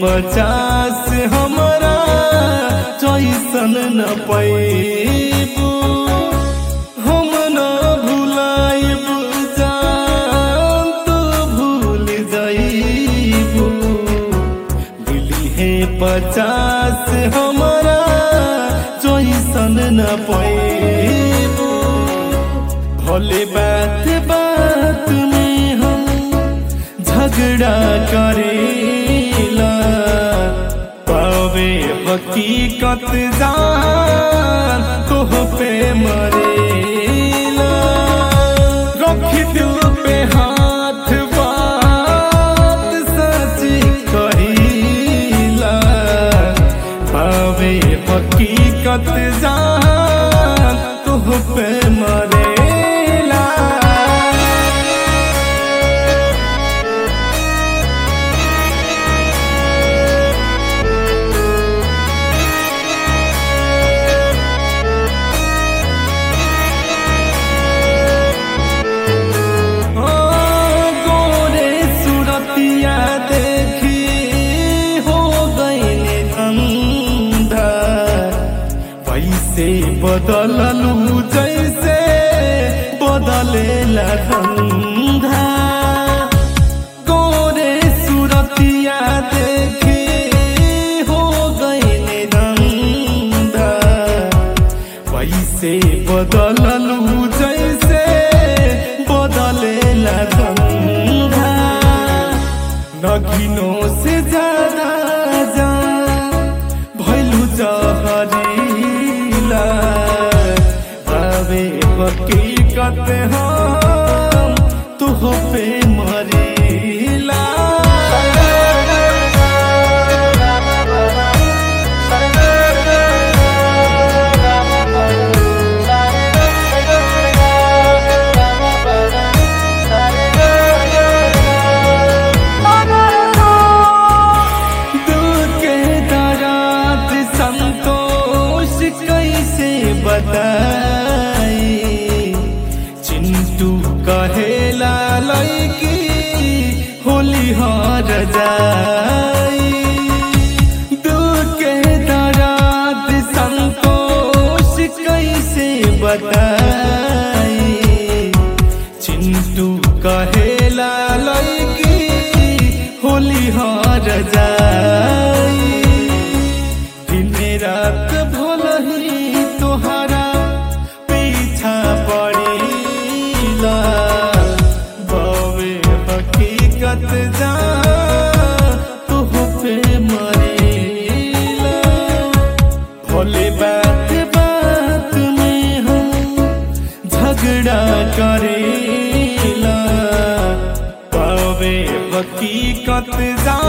पचास हमरा जैसन न पैबू हम न भुलाइब जान तो भूल जाइबू दिली है पचास हमरा जैसन न पैबू भोले बात बात में हम झगड़ा करेला पावे हकीकत जान तोह पे मरेला रख दिल पे हाथ बात सच कहिला पावे हकीकत जान तोह पे मरेला ओ गोरे सुरतिया देखी हो गईले अंधा पैसे बदललू जैसे बदलेला धंधा गोरे सुरतिया देखी हो गईले अंधा पैसे बदललू जैसे बदलेला धंधा नगिनो से ज्यादा जा भैलू जहरीला आवे हकीकत हम तुह पे मरीला दिल के दराद संतोष कैसे बताई चिंटू कहेला लैकी होली हर जाई दिल के दराद संतोष कैसे बताई चिंटू कहेला लैकी होली हर जाई दिन रात भोलही तोहरा पीछा पड़ीला बावे हकीकत जा तुह पे मरीला भोले बात बात में हम झगड़ा करेला पावे हकीकत जा